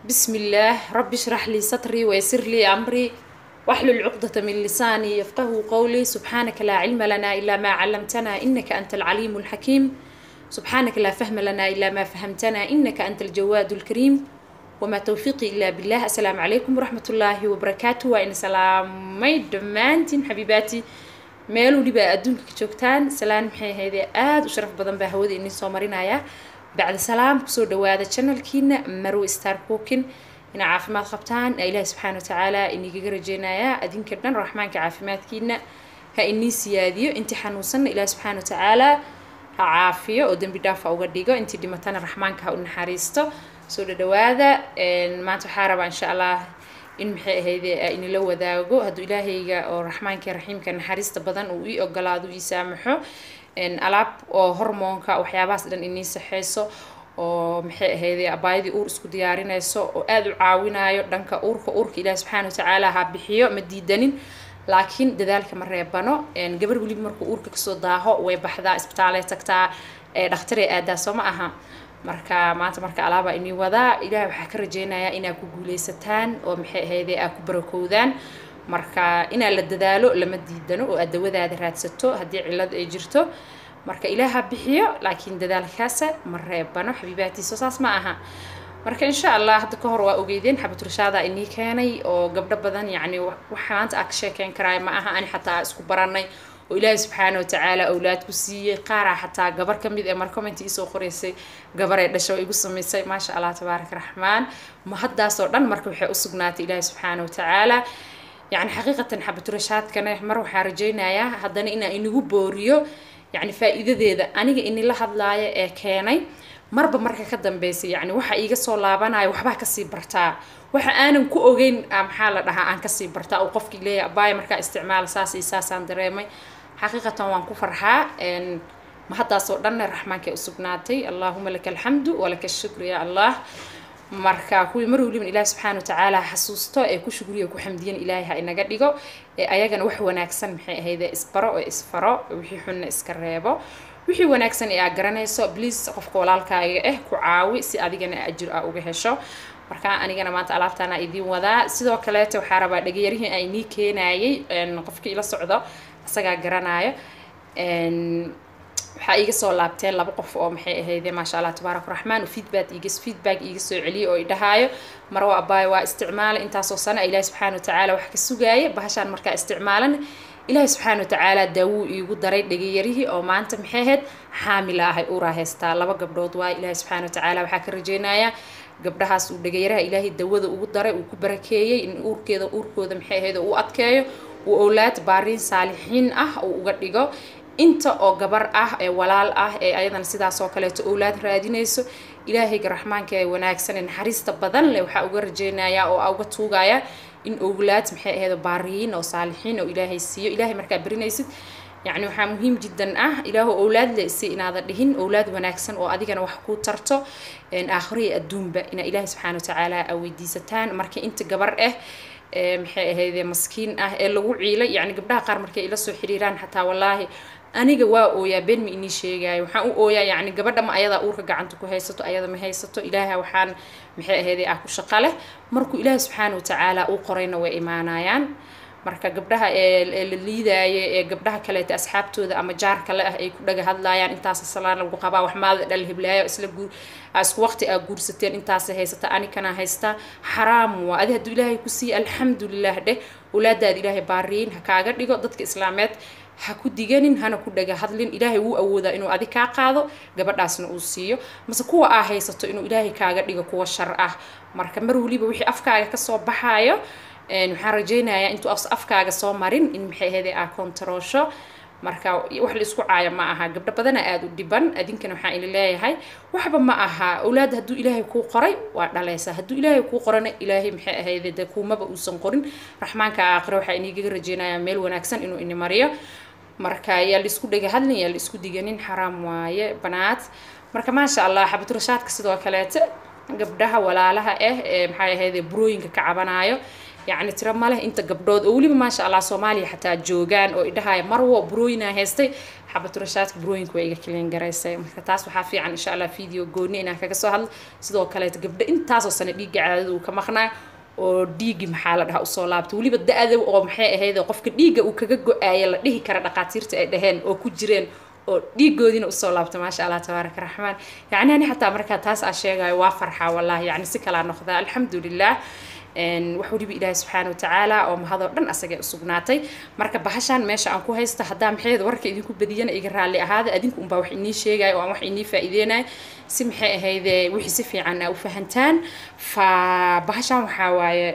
بسم الله رب اشرح لي صدري ويسر لي أمري واحلل عقدة من لساني يفقه قولي سبحانك لا علم لنا إلا ما علمتنا إنك أنت العليم الحكيم سبحانك لا فهم لنا إلا ما فهمتنا إنك أنت الجواد الكريم وما توفيقي إلا بالله السلام عليكم ورحمة الله وبركاته وإن سلامي دمانتين حبيباتي meel weliba adduunka ka joogtaan salaan maxay ahaydee aada u sharaf badan baa hawada inii soo marinaya bacdi salaam kusoo dhawaada channelkiina marwe star cookin ina caafimaad qabtaan ilaahi subxaana watacaala inigaga rajeynayaa adinka dhan raxmaanka caafimaadkiina ha inii siyaadiyo intii xanuunsanna ilaahi subxaana watacaala ha caafiyo oo dembi dhaafa uga dhigo intii dhimatana raxmaanka ha u naxariisto soo dhadhawaada maanta waxaa rabaa insha allah in maxay ahayde inila wadaago hadduu ilaahayga oo raxmaanka raxiimka naxariista badan uu ii ogolaado ii saamaxo alaab oo hormoonka waxyaabahaas dhan inii saxeyso oo maxay ahayde abaayadii uur isku diyaarinayso oo aada u caawinayo dhanka uurka uurka ilaahi subxaana watacaala ha bixiyo ma diidanin laakiin dadaalka ma reebano gabar weliba markuu uurka kasoo daaho way baxdaa isbitaalay tagtaa dhakhtarey aadaa soo ma aha marka maanta marka alaabaa inii wadaa ilaah waxaa ka rajeynayaa inaa ku guuleysataan oo maxay ahayde aa ku barakowdaan marka inaa la dadaalo lama diidano oo aad dawadaada raadsato haddii cillad ay jirto marka ilaaha bixiyo laakiin dadaalkaasa ma reebano xabiibaatiisa saas ma aha marka insha allah hadda ka hor waa ogeydeen xabaturashaadaa inii keenay oo gabdho badan yacni waxa maanta aa ka sheekeyn karaay ma aha ani xataa isku baranay oo ilaahi subxaana watacaala awlaad ku siiyey qaaraa xataa gabar ka mid ee mar comment iisoo qoreysay gabaray dhasho igu samaysay maasha allah tabaaraka raxmaan ma haddaasoo dhan marka waxay u sugnaatay ilaahi subxaana watacaala yacni xaqiiqatan xabaturashaadkana mar waxaa rajeynayaa haddana inaa inagu booriyo yacni faa'iidadeeda aniga inila hadlaaya ee keenay marba marka ka dambeysay yacni waxa iiga soo laabanayo waxbaa kasii bartaa waxa aanan ku ogeyn maxaa la dhahaa aan kasii bartaa oo qofkii leeyahay abaaya markaa isticmaala saas iyo saasaan dareemay xaqiiqatan waan ku farxaa ma haddaasoo dhanna raxmaankay u sugnaatay allaahuma laka alxamdu walaka ashukru ya allah marka kuwii mar weliban ilaahi subxaana watacaala xasuusto ee ku shugriya ku xamdiyan ilaahay ha inaga dhigo ee ayagana wax wanaagsan maxay ahayde isbaro oo isfaro wixii xunna iska reebo wixii wanaagsan ee aad garanayso please qofka walaalkaaga ah ku caawi si adigana ajir aa uga hesho marka anigana maanta alaabtaana idiin wadaa sidoo kaleeta waxaa rabaa dhagayarihii a inii keenayay qofkii ila socdo isagaa garanaayo waxaa iiga soo laabteen laba qof oo maxay ahayde maasha allah tabaaraka raxmaan oo feedback iiga feedback iiga soo celiyay oo idhahaayo marwa abaayo waa isticmaalay intaasoo sano ilaahi subxaana watacaala wax ka sugaaya bahashaan markaa isticmaalan ilaahi subxaana watacaala daawuu iigu daray dhagayarihii oo maanta maxay ahayd xaamila ahay uraa haystaa laba gabdhood waay ilaahi subxaana watacaala waxaa ka rajeynayaa gabdhahaas uu dhagayaraha ilaahay dawada ugu daray uu ku barakeeyey in uurkeeda uurkooda maxay ahayd uu adkeeyo uu owlaad baariin saalixiin ah uu uga dhigo inta oo gabar ah ee walaal ah ee ayadana sidaas oo kaleeto owlaad raadinayso ilaahayga raxmaanka ee wanaagsan ee naxariista badan leh waxaa uga rajeynayaa oo uga tuugaya in owlaad maxay ahayd baariyiin oo saalixiin oo ilaahay siiyo ilaahay markaa berinaysid yacni waxaa muhiim jiddan ah ilaahu owlaad le si inaada dhihin owlaad wanaagsan oo adigana wax kuu tarto aakhiro iyo adduunba inaa ilaahay subxaana watacaala aa weydiisataan marka inta gabar ah maxay ahayde maskiin ah ee lagu ciilay yacni gabdhaha qaar markay ila soo xiriiraan xataa wallaahi aniga waa ooyaa been ma inii sheegaayo waxaan u ooyaa yacni gabadha ma ayadaa uurka gacanta ku haysato ayada ma haysato ilaaha waxaan maxay ahayde ah ku shaqo leh markuu ilaahi subxaana watacaala uu qorayna way imaanayaan marka gabdhaha ee la liidaayo ee gabdhaha kaleeta asxaabtooda ama jaarka le ah ay ku dhaga hadlaayaan intaas salaan lagu qabaa wax maada dhal hiblaayo isla guur isku waqti aa guursateen intaas haysata anikana haysta xaraam waa adi hadduu ilaahay ku siiye alxamdulilah dheh owlaadaada ilaahay baariyin ha kaaga dhigo dadka islaameed ha ku diganin hana ku dhaga hadlin ilaahay wuu awoodaa inuu adi kaa qaado gabadhaasna uu siiyo mase kuwa aa haysato inuu ilaahay kaaga dhigo kuwa shar ah marka mar weliba wixii afkaaga kasoo baxaayo waxaan rajeynayaa intuu afkaaga soo marin in maxay ahayde aa kontaroosho marka wax la isku caayo ma aha gabdho badana aada u dhiban adinkana waxaan ili leeyahay waxba ma aha owlaad hadduu ilaahay kuu qoray waa dhalaysaa hadduu ilaahay kuu qorana ilaahay maxay ahayde de kuumaba uusan qorin raxmaanka aakhire waxaa inigaga rajeynayaa meel wanaagsan inuu ini mariyo marka yaa la isku dhega hadlin yaa la isku diganin xaraam waaye banaad marka maasha allah xabaturashaadka sidoo kaleeta gabdhaha walaalaha ah ee maxay ahayde burooyinka ka cabanayo yacni tiro ma leh inta gabdhood oo weliba maasha allah soomaaliya xataa joogaan oo idhahaya marwo burooyinaa haystay xabaturashaadka burooyinka waa iga kiliin garaysay marka taas waxaa fiican insha allah video gooni inaan kaga soo hadlo sidoo kaleeto gabdho intaasoo sano dhiigga caadada uu ka maqnaa oo dhiiggi maxaa la dhahaa usoo laabtay weliba da-da oo maxay ahayd qofka dhiigga uu kaga go-aaya la dhihi kara dhaqaatiirta ay dhaheen oo ku jireen oo dhiigoodiina usoo laabta maasha allah tabaaraka raxmaan yacni ani xataa markaa taas aa sheegayo waa farxaa wallahi yacni si kalaa noqdaa alxamdulilah wax weliba ilaahi subxaana watacaala oo mahadoo dhan asagay usugnaatay marka bahashaan meesha aan ku haysto haddaa maxayd warka idinku badiyana iga raalli ahaada adinku unbaa wax inii sheegayo oo aan wax inii faa'iideynayo si maxay ahayde wixii si fiican aa u fahantaan fa bahashaan waxaa waaye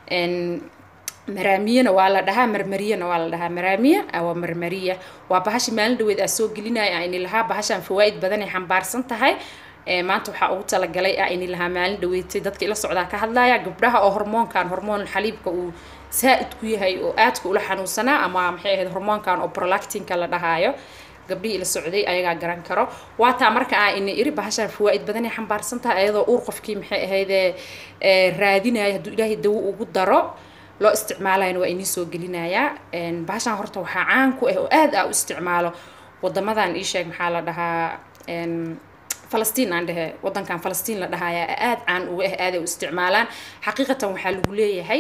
maraamiyana waa la dhahaa marmariyana waa la dhahaa maraamiya waa marmariya waa bahashi maalin dhaweed aa soo gelinaya ayni lahaa bahashaan fawaa'id badanay xambaarsan tahay maanta waxaa ugu talagalay ah ini lahaa maalin dhaweetay dadka ila socdaa ka hadlaya gabdhaha oo hormoonkan hormoon xaliibka uu saa-id ku yahay oo aadka ula xanuunsanaa ama maxay ahayd hormoonkan oo prolactinka la dhahaayo gabdhihii ila socday ayagaa garan karo waa taa marka aa ina iri bahashaan fawaa'id badanay xambaarsan tahay ayadoo uur qofkii maxay ahayde raadinaya hadduu ilaahay dawo ugu daro loo isticmaalayana waa inii soo gelinayaa bahashaan horta waxaa caan ku ah oo aad aa u isticmaalo wadamadan ii sheeg maxaa la dhahaa falastiin aan dhehe wadankan falastiin la dhahaya aad caan uga ah aaday u isticmaalaan xaqiiqatan waxaa lagu leeyahay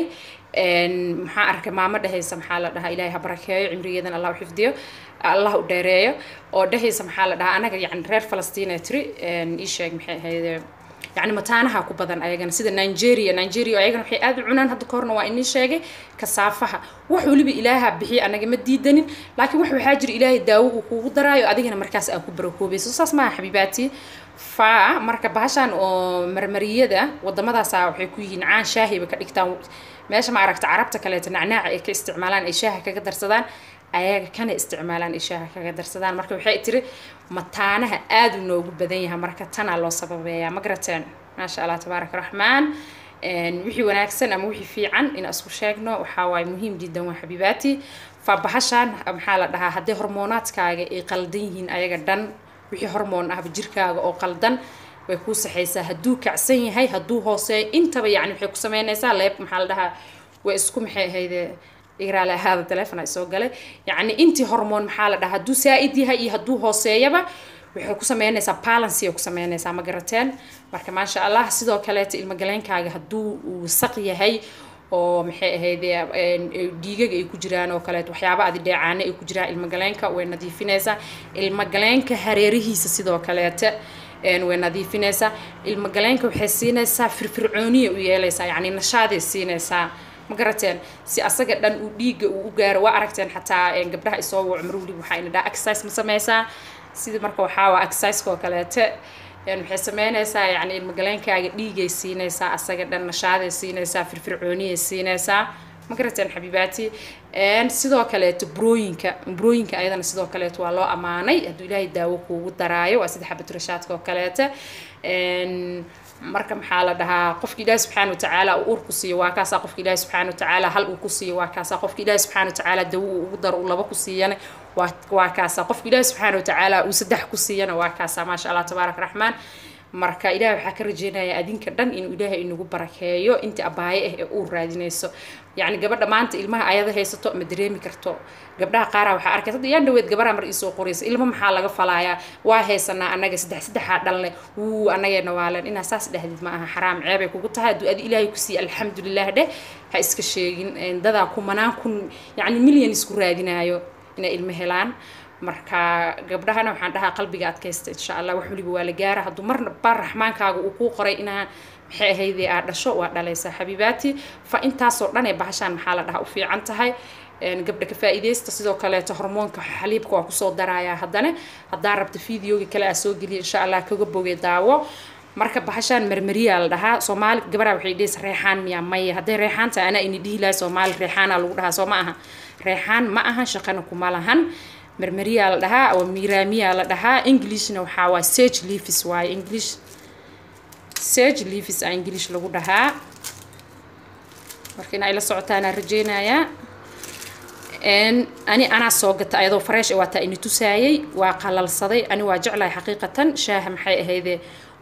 maxaa arkay maamo dhehaysa maxaa la dhahaa ilaahay ha barakeeyo cimrigeedan allah u xifdiyo allah u dheereeyo oo dhehaysa maxaa la dhahaa anaga yacni reer falastiin ee tiri ii sheeg maxay ahayd يعني متانها كبدن أيجنا سيدا نيجيريا نيجيريا أيجنا وحي آد عنان هذا كورنا وإني شاقي كصافها وحو لبي إلهها بحي أنا جمد ديدنين لكن وحو حاجر إلهي داو وكو درايو أدينا مركز أكو بروكوبي سوساس ما حبيباتي فا marka bahashan oo marmariyada wadamadaasa waxay ku yihiin caan shaahiba ka dhigtaan meesha ma aragta carabta kaleeto nacnaaca ay ka isticmaalaan ay shaaha kaga darsadaan ayaga kana isticmaalaan ay shaaha kaga darsadaan marka waxay tiri mataanaha aada u noogu badan yahay marka tanaa loo sababeeyaa ma garateen maasha allah tabaaraka raxmaan wixii wanaagsan ama wixii fiican in isku sheegno waxaa waaye muhiim jiddan waa xabiibaati fa bahashaan maxaa la dhahaa haddii hormoonaadkaaga ay qaldan yihiin ayaga dhan wixii hormoon ahba jirkaaga oo qaldan way kuu saxaysaa hadduu kacsan yahay hadduu hooseeyo intaba yacni waxay ku sameynaysaa leeb maxaa la dhahaa way isku maxay ahayde igraale ahaada telefon ay soo galay yacni intii hormoon maxaa la dhahaa hadduu saa-id yahay iyo hadduu hooseeyaba waxay ku sameynaysaa balancy ay ku sameynaysaa ma garateen marka maasha allah sidoo kaleeta ilmagaleenkaaga hadduu uu saq yahay oo maxay ahayd dhiigaga ay ku jiraan oo kaleeto waxyaaba adi dheecaane ay ku jiraan ilmagaleenka way nadiifinaysaa ilmagaleenka hareerihiisa sidoo kaleeta way nadiifinaysaa ilmagaleenka waxay siinaysaa firfircooniya u yeelaysaa yacni nashaaday siinaysaa ma garateen si asaga dhan uu dhiigga uu u gaaro waa aragteen xataa gabdhaha isoo waco mar weliba waxaa ina dhaha exercise ma sameysaa sidii marka waxaa waa exerciseka oo kaleete waxay sameynaysaa yacni ilmagaleenkaaga dhiigay siinaysaa asaga dhan nashaaday siinaysaa firfircooniyay siinaysaa ma garateen xabiibaati sidoo kaleeto burooyinka burooyinka ayadana sidoo kaleeto waa loo ammaanay hadduu ilaahay daawo kuugu daraayo waa sida xabaturashaadka oo kaleete marka maxaa la dhahaa qofka ilaahi subxaana watacaala uu uur ku siiyo waa kaasaa qofka ilaahi subxaana watacaala hal uu ku siiyo waa kaasaa qofka ilaahi subxaana watacaala dawo uu ugu daro uu laba ku siiyana waa waa kaasaa qofka ilaahi subxaana watacaala uu saddex ku siiyana waa kaasaa maasha allah tabaaraka raxmaan marka ilahay waxaa ka rajeynayaa adinka dhan inuu ilaahay inagu barakeeyo inta abaaye ah ee uu raadinayso yacni gabadha maanta ilmaha ayada haysato ma dareemi karto gabdhaha qaaraa waxaa arkay hadda yaan dhaweed gabaraa mar iisoo qoraysa ilmo maxaa laga falaayaa waa haysanaa annaga saddex saddexaa dhalne wuu annageena waaleen inaa saas dhahdid ma aha xaraam ceebay kugu tahay hadduu adi ilaahay ku siiya alxamdulilah dheh ha iska sheegin dadaa kumanaan kun yacni milyan isku raadinaayo inay ilmo helaan marka gabdhahana waxaan dhahaa qalbiga adkaysta insha allah wax waliba waa la gaara hadduu marna baa raxmaankaaga uu kuu qoray inaa maxay ahaydee aad dhasho waa dhalaysaa xabiibaati fa intaasoo dhan ee bahashaan maxaa la dhahaa u fiican tahay gabdha ka faa'iidaysta sidoo kaleeto hormoonka xaliibka waa kusoo darayaa haddana haddaa rabta videoga kale aa soo geliya insha allah kaga boge daawo marka bahashaan marmariyaa la dhahaa soomaali gabaraa waxay dhehaysa reexaan miyaa maya hadday reexaan tahay anaa ini dhihi lahay soomaali reexaanaa lagu dhahaa soo ma aha reexaan ma aha shaqana kuma lahan marmariyaa la dhahaa oo miiraamiyaa la dhahaa englishna waxaa waa sage leaves waaye english sage leaves a english lagu dhahaa marka inaa ila socotaanaa rajeynayaa ani anaa soo gata ayadoo fresh waataa ini tusaayay waa qalalsaday ani waa jeclahay xaqiiqatan shaaha maxay ahayde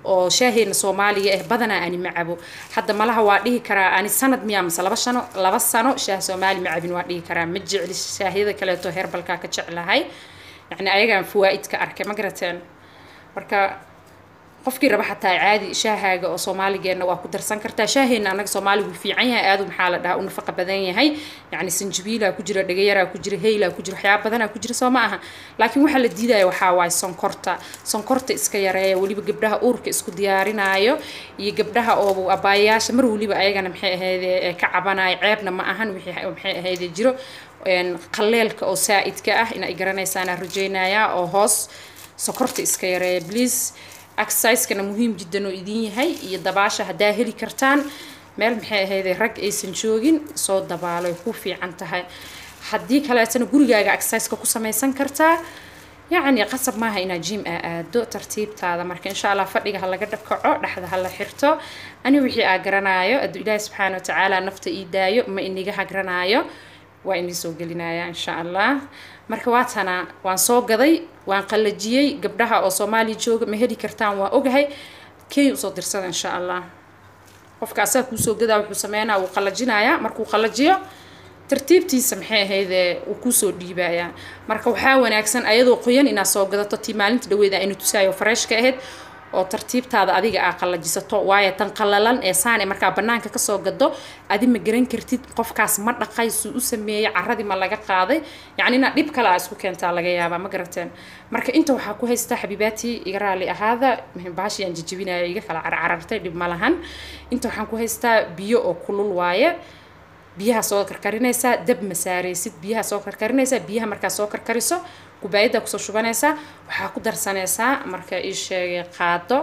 oo shaaheena soomaaliga ah badanaa ani ma cabo hadda malaha waa dhihi karaa ani sanad miyaa mase laba shano laba sano shaah soomaali ma cabin waa dhihi karaa ma jecli shaahyada kaleeto herbalkaa ka jeclahay yacni ayagaan fawaa'id ka arkay ma garateen marka qofkii raba xataa caadi shaahaaga oo soomaaligeena waa ku darsan kartaa shaaheena anaga soomaaliga wuu fiican yahay aadu maxaa la dhahaa u nafaqa badan yahay yacni sanjabiilaa ku jira dhagayaraa ku jira heylaa ku jira waxyaaba badanaa ku jira soo ma aha laakiin waxaa la diidaya waxaa waaye sonkorta sonkorta iska yareeya weliba gabdhaha uurka isku diyaarinaayo iyo gabdhaha oo abaayayaasha mar weliba ayagana maxay ahayde ka cabanaayo ceebna ma ahan wixii maxay ahayde jiro qalleelka oo saa'idka ah in ay garanaysaanaa rajaynayaa oo hoos sokorta iska yareeya please exerciseskana muhiim jiddan oo idin yahay iyo dabaasha haddaa heli kartaan meel maxay ahayde rag aysan joogin soo dabaalo ay ku fiican tahay haddii kaleetana gurigaaga exerciseka ku samaysan kartaa yacni qasab maaha inaad jim aa aado tartiibtaada marka insha allah fadhiga ha laga dhakaco dhexda ha la xirto ani wixii aa garanaayo aduu ilaahi subxaana watacaala nafta ii daayo ma iniga hagranaayo waa inii soo gelinaya insha allah marka waatana waan soo gaday waan qallajiyey gabdhaha oo soomaaliya jooga ma heli kartaan waa ogahay kenya usoo dirsada insha allah qofka asaga kuusoo gadaa wuxuu sameynaa wuu qallajinayaa markuu qallajiyo tartiibtiisa maxay ahayde uu kusoo dhiibayaa marka waxaa wanaagsan ayadoo qoyan inaad soo gadato tii maalinta dhaweeda aynu tusaayo fareeshka ahayd oo tartiibtaada adiga aa qallajisato waayo tan qallalan ee saane markaa bannaanka kasoo gado adi ma garan kartid qofkaas ma dhaqay suu u sameeyey caradii ma laga qaaday yacni inaad dhib kale aa isku keentaa laga yaabaa ma garateen marka inta waxaa ku haystaa xabiibaatii iga raali ahaada baashii aan jijibinaya iga kala carcarartay dhib ma lahan inta waxaan ku haystaa biyo oo kulul waaye biyaha soo karkarinaysaa dab ma saaraysid biyaha soo karkarinaysaa biyaha markaa soo karkariso kubaayadda kusoo shubanaysaa waxaa ku darsanaysaa marka ii sheegay qaado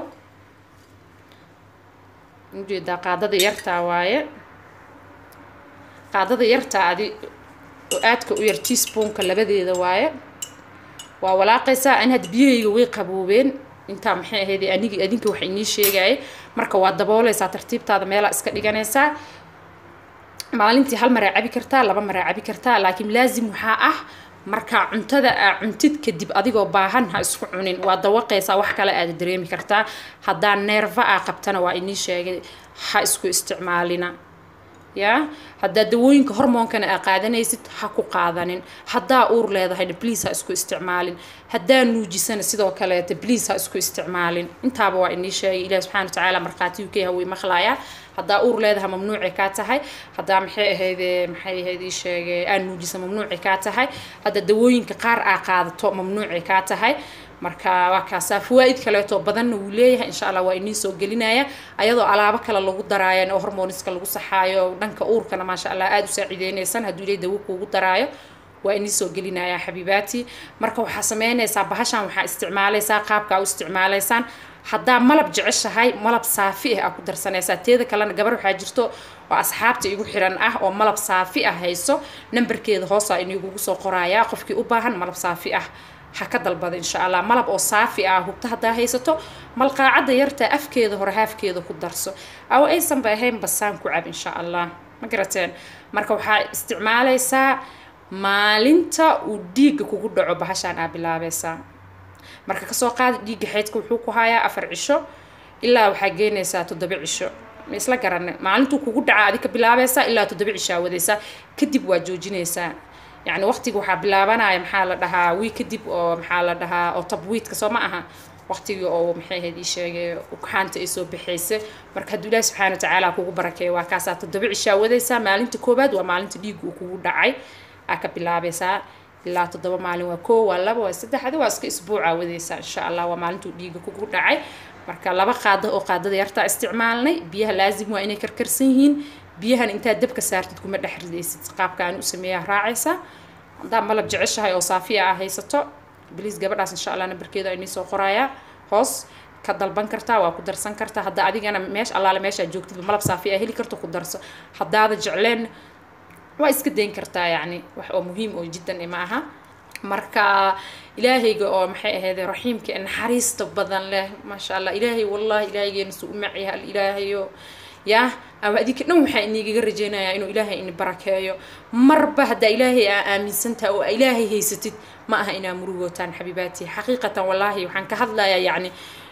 ujeedaa qaadada yartaa waaye qaadada yartaa adi oo aadka u yar teaspoonka labadeeda waaye waa walaaqaysaa ani had biyahayga way qaboobeen intaa maxay ahayd anigii adinka wax inii sheegaya marka waa dabooleysaa tartiibtaada meelaa iska dhiganaysaa maalintii hal maraa cabi kartaa laba maraa cabi kartaa laakiin laazim waxaa ah markaa cuntada aa cuntid kadib adigoo baahan ha isku cunin waa dawaqaysaa wax kale aada dareemi kartaa haddaa neerfa aa qabtana waa inii sheegay ha isku isticmaalina ya haddaa dawooyinka hormoonkana aa qaadanaysid ha ku qaadanin haddaa uur leedahayna bliis ha isku isticmaalin haddaa nuujisana sidoo kaleeta bliis ha isku isticmaalin intaaba waa inii sheegay ilahi subxana wa tacaala markhaati uk hawey maqlaaya haddaa uur leedaha mamnuuci kaa tahay haddaa maxay ahayde maxay ahayd ii sheegay aa nuujisa mamnuuci kaa tahay hadda dawooyinka qaar aa qaadato mamnuuci kaa tahay marka waa kaasaa fawaa'id kaleeto badanna wuu leeyahay insha allah waa inii soo gelinaya ayadoo alaabo kale lagu daraayo oo hormoniska lagu saxaayo dhanka uurkana maasha allah aada u saaciideynaysan hadduu ilay dawo kuugu daraayo waa inii soo gelinaya xabiibaati marka waxaa sameynaysaa bahashan waxaa isticmaalaysaa qaabkaa u isticmaalaysaan haddaa malab jeceshahay malab saafi ah aa ku darsanaysaa teeda kalena gabar waxaa jirto oo asxaabta igu xiran ah oo malab saafi ah hayso nambarkeeda hoosaa inigugu soo qorayaa qofkii u baahan malab saafi ah ha ka dalbada insha allah malab oo saafi ah hubta haddaa haysato malqaacadda yartaa afkeeda hore haafkeeda ku darso aw aysanba ahayn basaan ku cab insha allah ma garateen marka waxaa isticmaalaysaa maalinta uu dhiigga kugu dhaco bahashaan aa bilaabaysaa marka kasoo qaada dhiigga xeydka wuxuu ku hayaa afar cisho ilaa waxaa geenaysaa toddoba cisho ma isla garanay maalintuu kugu dhaca adi ka bilaabaysaa ilaa toddoba cishaa wadaysaa kadib waa joojinaysaa yacni waqtiga waxaa bilaabanaya maxaa la dhahaa wii kadib oo maxaa la dhahaa oo tabwiidka soo ma aha waqtigii oo maxay ahayd ii sheegay ugxaanta ay soo baxaysa marka hadduu ilaahi subxaana watacaala kugu barakeeyo waa kaasaa toddoba cishaa wadaysaa maalinta koowaad waa maalinta dhiigga uu kugu dhacay aa ka bilaabaysaa ilaa toddoba maalin waa koo waa laba waa saddex adi waa iska isbuuca wadaysaa insha allah waa maalintuu dhiigga kugu dhacay marka laba qaado oo qaadada yartaa isticmaalnay biyaha laazim waa inay karkarsan yihiin biyahan intaad dabka saartid kuma dhex ridaysid qaabkaan u sameeyaa raacaysa haddaa malab jeceshahay oo saafiya ah haysato bliis gabadhaas insha allah nambarkeeda inii soo qorayaa hoos ka dalban kartaa waa ku darsan kartaa hadda adigana meesha allaale meeshaad joogtid malab saafi ah heli karto ku darso haddaada jecleen waa iska dayn kartaa yacni wax oo muhiim oo jiddan ima aha marka ilaahayga oo maxay ahayd raxiimka naxariista badan leh maasha allah ilaahay wallahi ilaahaygeena suu u macyaha ilaahayo yaa ama adinka dhan waxaa inigaga rajeynayaa inuu ilaahay ini barakeeyo marba haddaa ilaahay aa aaminsantaha oo ilaahay haysatid ma aha inaa murugootaan xabiibaati xaqiiqatan wallaahi waxaan ka hadlayaa yacni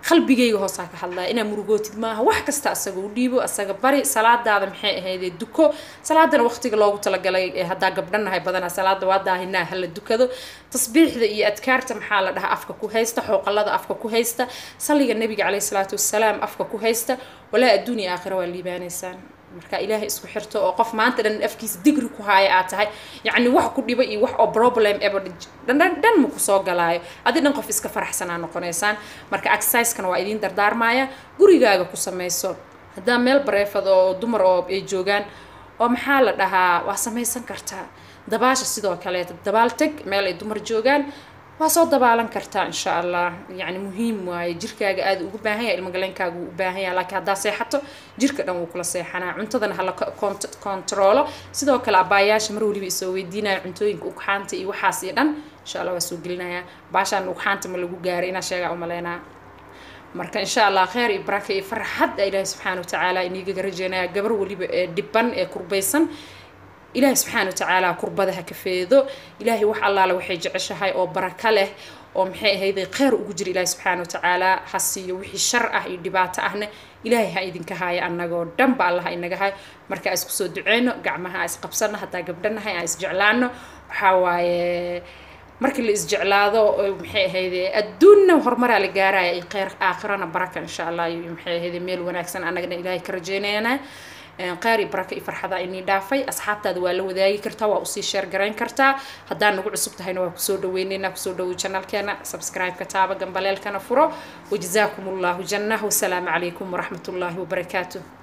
qalbigayga hoosaa ka hadlaya inaa murugootid maaha wax kasta asaga u dhiibo asaga bari salaadaada maxay ahaydee duko salaadana waqtiga loogu talagalay ee haddaa gabdhanahay badanaa salaada waa daahinaa hala dukado tasbiixda iyo adkaarta maxaa la dhahaa afka ku haysta xooqalada afka ku haysta salliga nabiga caleyhi salaatu wasalaam afka ku haysta walaa adduun iyo aakhira waa liibaanaysaan marka ilaahay isku xirto oo qof maanta dhan afkiisa digri ku haaya aad tahay yacni wax ku dhiba iyo wax oo problem eba dhan dhan ma kusoo galaayo adi dhan qof iska faraxsanaa noqonaysaan marka exerciseskana waa idiin dardaarmaya gurigaaga ku samayso haddaa meel bareefad oo dumar oo ay joogaan oo maxaa la dhahaa waa samaysan kartaa dabaasha sidoo kaleeta dabaal teg meel ay dumar joogaan waa soo dabaalan kartaa insha allah yacni muhiim waaye jirkaaga aada ugu baahan yahay ilmagaleenkaaga wuu u baahan yahay laakiin haddaa seexato jirka dhan wuu kula seexanaa cuntadana hala kontaroolo sidoo kale abaayaasha mar waliba isoo weydiinaya cuntooyinka ugxaanta iyo waxaas iyo dhan insha allah waa soo gelinayaa baashaan ugxaanta ma lagu gaaray inaa sheegaa umaleynaa marka insha allah kheyr iyo baraka iyo farxad ilaahi subxaana watacaala inigaga rajeynaya gabar waliba ee dhiban ee kurbaysan ilaahay subxaana watacaala kurbada ha ka feedo ilaahay wax allaale waxay jeceshahay oo baraka leh oo maxay ahayday kheyr ugu jira ilaahay subxaana watacaala ha siiyo wixii shar ah iyo dhibaato ahna ilaahay ha idinka haayo annagoo dhanba allah inaga hayo marka isku soo duceyno gacmaha is qabsano haddaa gabdhanahay aan isjeclaano waxaa waaye markii la isjeclaado maxay ahayde adduunna horumaraa la gaaraya iyo kheyr aakhirana baraka insha allah iyo maxay ahayde meel wanaagsan annagana ilaahay ka rajeynayana kheyr iyo baraka iyo farxada inii dhaafay asxaabtaada waa la wadaagi kartaa waa usii sheer garayn kartaa haddaa nagu cusub tahayna waa kusoo dhaweyneynaa kusoo dhawoy janalkeena subscribe-ka taaba gambaleelkana furo wajazaakum allahu janah wasalaamu calaykum waraxmat ullaahi wabarakaatuh